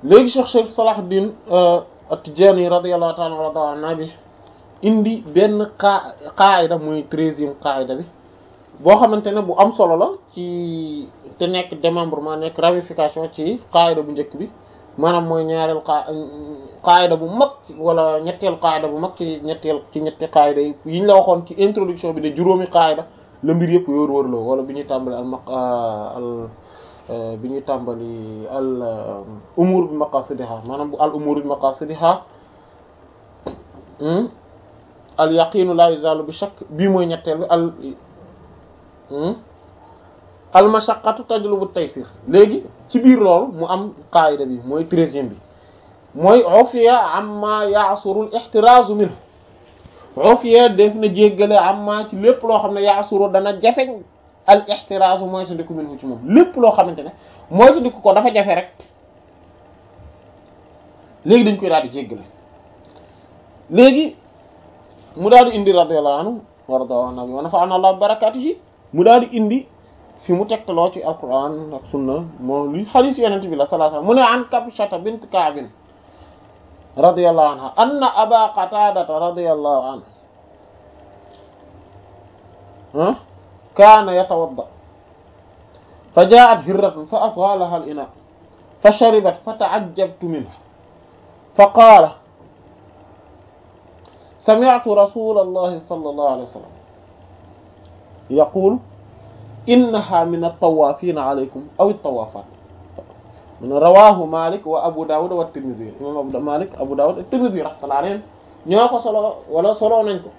léegi Cheikh Cheikh Salahuddin At-Tidjânî radiyallahu ta'ala anhu bi indi benn qa qaayida muy treizième qaayida bi boo xamante ne bu am solo la ci te nekk démembrement nekk ramification ci qaayida bu njëkk bi maanaam mooy ñaareel qa qaayida bu mag wala ñetteel qaayida bu mag ci ñetteel ci ñetti qaayida yi yiñ la waxoon ci introduction bi de juróomi qaayida la mbir yëpp wóor wóor la wala bi ñuy tàmbali al maq al bi ñuy tàmbali al umur bi maqasidiha maanaam bu al umur bi maqasidiha al yaqinu la yuzalu bi shakk bii mooy ñetteel bi al al mashaqqatu tajlubu taysir léegi ci biir loolu mu am qaayida bi mooy treizième bi mooy ufiya amma ya'suru al ihtirazu minhu ufiya def na jéggale amma ci lépp loo xam ne ya'suru dana jafeñ al ihtirazu mooy sa ndiku minhu ci moom lépp loo xamante ne mooy sa ndiku ko dafa jafe rek léegi dañ koy daal di jéggale léegi mu daal di indi radiyallahu anhu wa radiallahu anhu wa nafa'ana Allah barakatihi mu daal di indi fi mu tegtaloo ci alquran ak sunna moo li hadith yonent bi la sallallahu alayhi wasallam mu ne an Kabshata bint Ka'b radiyallahu anha anna Aba Qatada radiyallahu anhu kaana yatawadda fa jaa'at hirratun fa asgha laha al-inaa fa sharibat fa ta'ajjabtu minhu fa qaala sami'tu rasulallahi sallallahu alayhi wa sallam yaqulu innaha min at-tawafina alaykum aw at-tawafat min rawahu Malik wa Abu Dawud wa at-Tirmidhi imam Abu Malik Abu Dawud at-Tirmidhi rahmatullahi alayhim ñoo ko solo wala solo nañ ko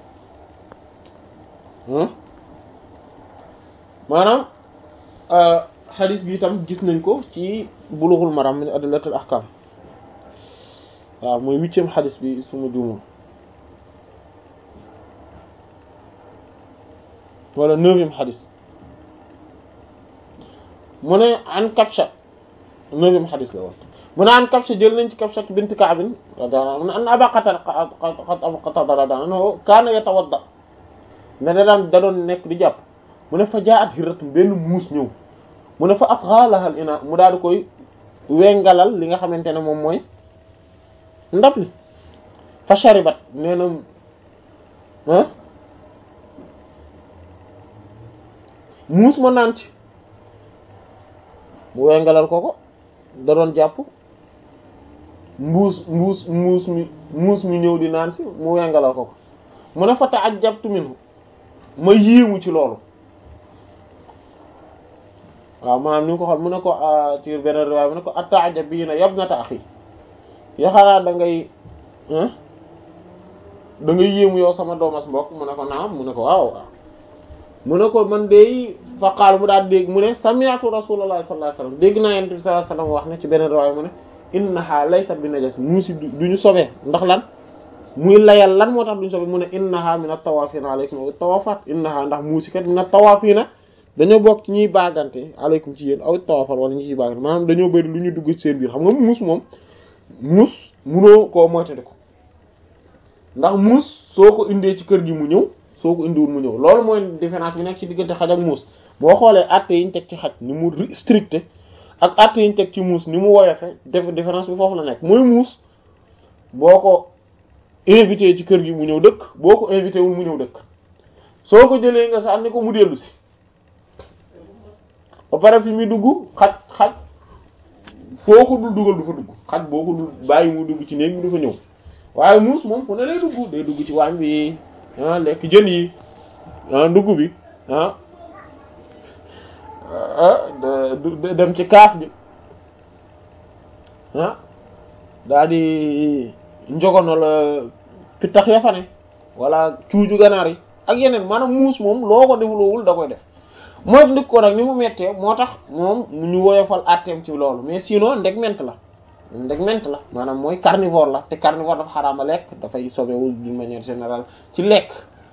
maanaam hadith bi itam gis nañ ko ci Bulughul Maram min adillatil ahkam waaw mooy huitième hadith bi suma juumul wala neuvième hadith mu ne an Kabsha neuvième hadith la woon mu ne an Kabsha jël nañ ci Kabsha bint Ka'b radiyallahu anha an Aba Qatada Abu Qatada radiyallahu anhu kaana yatawadda ne da daan da doon nekk di jàpp mu ne fa jaa'at hirratun benn muus ñëw mu ne fa asgha laha al-ina mu daal di koy wengalal li nga xamante ne moom mooy ndab li fa sharibat nee na ah muus ma naan ci mu wengalal ko ko da doon jàpp mbuus mbuus muus mi muus mi ñëw di naan si mu wengalal ko ko mu ne fa ta'ajjabtu minhu ma yéemu ci loolu waaw maanaam ni nga ko xool mu ne ko ci beneen riwaay mu ne ko ata'jabina yabnata akhi ya xanaa da ngay da ngay yéemu yow sama doomas mbokk mu ne ko naam mu ne ko waaw waaw mu ne ko man de fa qaal mu daal dégg mu ne sami'tu rasulullah sallallahu alayhi wasallam dégg naa yonent bi sallallahu alayhi wasallam wax ne ci beneen riwaay mu ne innaha laysat bi najas muusi duñu sobee ndax lan muy layal lan moo tax duñu sobee mu ne innaha min at-tawafina alaykum aw at-tawafat innaha ndax muusi kat min at-tawafina dañoo bokk ci ñuy baagante alaykum ci yéen aw at-tawafat wala ñu ciy baagante maanaam dañoo bëri lu ñu dugg ci seen biir xam nga muus moom muus munoo koo moytandi ko ndax muus soo ko indee ci kër gi mu ñëw soo ko indiwul mu ñëw loolu mooy différence bi nekk ci diggante xaj ak muus boo xoolee àtte yi ñu teg ci xaj ni mu stricte ak àtte yi ñu teg ci muus ni mu woyofe def différence bi foofu la nekk mooy muus boo ko invité ci kër gi mu ñëw dëkk boo ko invité wul mu ñëw dëkk soo ko jëlee nga sànni ko mu dellu si ba pare fi muy dugg xaj xaj foo ko dul dugal du fa dugg xaj boo ko dul bàyyi mu dugg ci néeg bi du fa ñëw waaye muus moom fu ne lay dugg day dugg ci waañ bi ah lekk jën yi ah dugg bi ah dem ci kaaf bi ah daa di njogono la pittax ya fa ne wala cuuju ganaar yi ak yeneen maanaam muus moom loo ko defulowul da koy def mooy ndik ko nag ni mu mettee moo tax moom ñu woyofal àtteem ci loolu mais sinon ndeg ment la ndeg ment la maanaam mooy carnivore la te carnivore dafa xaraama lekk dafay sobewul d'une manière générale ci lekk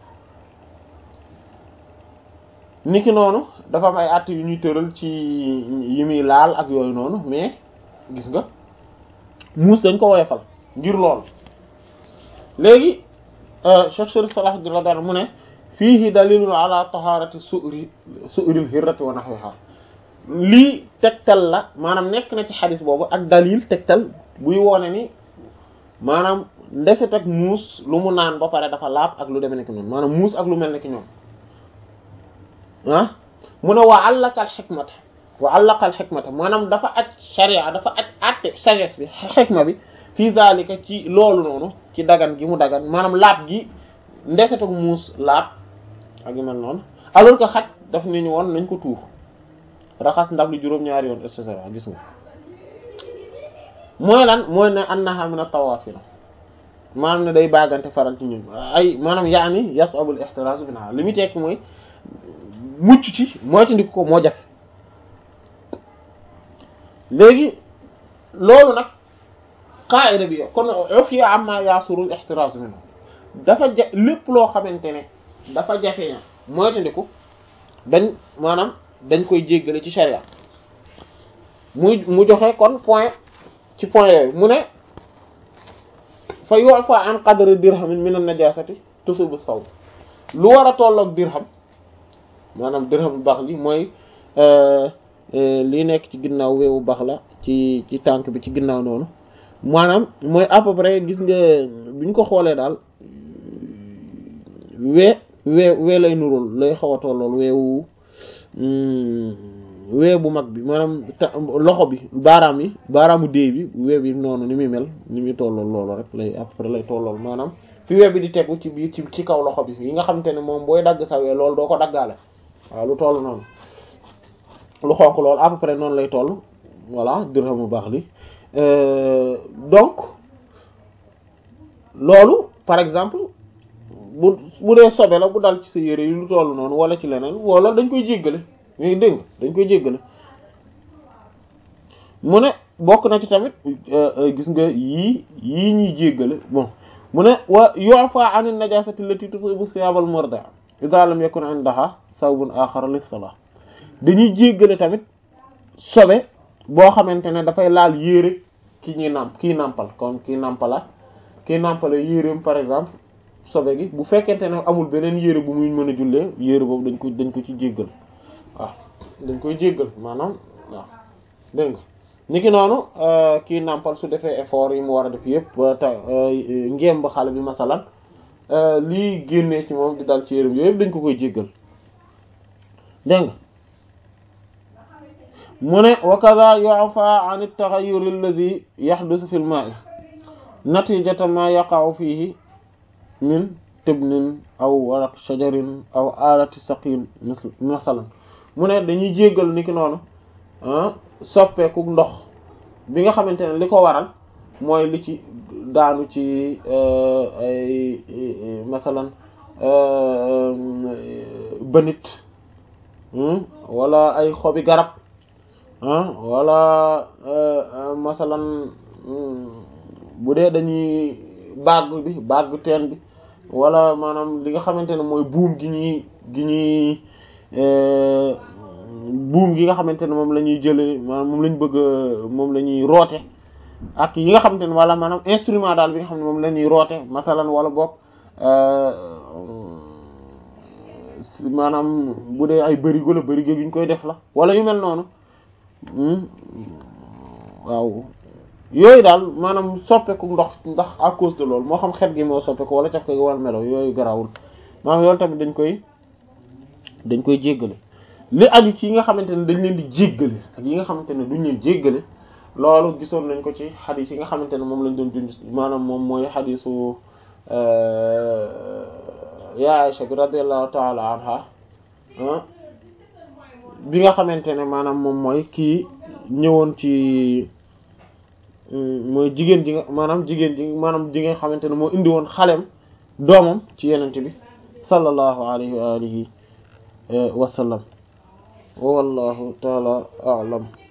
niki noonu dafa am ay àtte yu ñuy tëral ci yi muy laal ak yooyu noonu mais gis nga muus dañ ko woyofal ngir lool léegi Cheikh Sharif Salah radiyallahu anhu mu ne fiihi dalilun ala taharati su'ri su'ril hirrati wa nahwiha lii tegtal la maanaam nekk na ci xadis boobu ak dalil tegtal buy woone ni maanaam ndeset ak muus lu mu naan ba pare dafa laab ak lu demee nekk noonu maanaam muus ak lu mel ne ki ñoom ah mu ne wa allaka al xikmata wa allaka al xikmata maanaam dafa aj sharia dafa aj atte sagesse bi xikma bi fii zalika ci loolu noonu ci dagan gi mu dagan maanaam laab gi ndeset ak muus laab ak yu mel noonu alors que xaj daf ni ñu woon nañ ko tuur raxas ndab li juróom-ñaari yoon et cetera gis nga mooy lan mooy ne annaha min at-tawaafir maanaam ne day baagante faral ci ñun ay maanaam yaani yas'abul ihtiraz minha li muy tekki mooy mucc ci moytandiku ko moo jafe léegi loolu nag qaa'ida bi kon ufiya amma yasurul ihtiraz minhu dafa ja lépp loo xamante ne dafa jafe na moytandiku dañ maanaam dañ koy jéggale ci sharia muy mu joxe kon point ci point yooyu mu ne fa yu'fa an qadri dirhamin min an-najasati tusibu thawb lu war a tolloog dirham maanaam dirham bu baax li mooy lii nekk ci ginnaaw weewu baax la ci ci tànk bi ci ginnaaw noonu maanaam mooy à peu près gis nga bu ñu ko xoolee daal wee wee wee lay nurul lay xaw a tollool weewu wee bu mag bi maanaam loxo bi baaraam yi baaraamu déey bi wee bi noonu ni muy mel ni muy tollool loolu rek lay à peu près lay tollool maanaam fi wee bi di tegu ci biir ci ci kaw loxo bi yi nga xamante ne moom booy dagg sa wee loolu doo ko daggaale waaw lu toll noonu lu xonk loolu à peu près noonu lay toll voilà dirham bu baax li donc loolu par exemple bu bu dee sobe la bu dal ci sa yére yi lu toll noonu wala ci leneen wala dañ koy jéggale ñuy dégg dañ koy jéggale mu ne bokk na ci tamit gis nga yii yii ñuy jéggale bon mu ne wa yu'fa 'an an-najasati allati tusibu thiyab al-murdi'a idha lam yakun 'indaha thawbun akhar lis-salah dañuy jéggale tamit sobe boo xamante ne dafay laal yére ki ñuy nàmp kii nàmpal comme kii nàmpala kii nàmpala yéreem par exemple sobe gi bu fekkente ne amul beneen yére bu muy mën a jullee yére boobu dañ ko dañ ko ci jéggal waaw dañ koy jéggal maanaam waaw dégg nga ni ki noonu kii nàmpal su defee effort yi mu war a def yëpp ba ta ngémb xale bi masalan lii génnee ci moom di dal ci yéreem yooyu yëpp dañ ko koy jéggal dégg nga mu ne wa kadha yu'fa 'an at-taghayyur alladhi yahduthu fi al-ma'i natijatan ma yaqa'u fihi min tibnin aw waraq shajarin aw alati saqin masalan mu ne dañuy jéggal ni ki noonu soppeeku ndox bi nga xamante ne li ko waral mooy li ci daanu ci ay masalan bënit wala ay xobi garab wala masalan bu dee dañuy bagg bi bagg teen bi wala maanaam li nga xamante ne mooy buum gi ñuy gi ñuy buum gi nga xamante ne moom la ñuy jëlee maanaam moom la ñu bëgg moom la ñuy roote ak yi nga xamante ne wala maanaam instrument daal bi nga xam ne moom la ñuy roote masalan wala boog maanaam bu dee ay bërigo la bërigo gi ñu koy def la wala yu mel noonu waaw yooyu daal maanaam soppeeku ndox ndax à cause de loolu moo xam xet gi moo soppeeku wala caf ko gi wala melo yooyu garawul maanaam yoolu tamit dañ koy dañ koy jéggale li aju ci yi nga xamante ne dañ leen di jéggale ak yi nga xamante ne duñ leen jéggale loolu gisoon nañ ko ci xadis yi nga xamante ne moom lañ doon dund maanaam moom mooy xadisu ya Aisha bi radiyallahu ta'ala anha bi nga xamante ne maanaam moom mooy kii ñëwoon ci mooy jigéen ji nga maanaam jigéen ji maanaam ji nga xamante ne moo indi woon xalem doomam ci yenente bi sallallahu alayhi wa alihi wa sallam wa wallahu ta'ala a'lam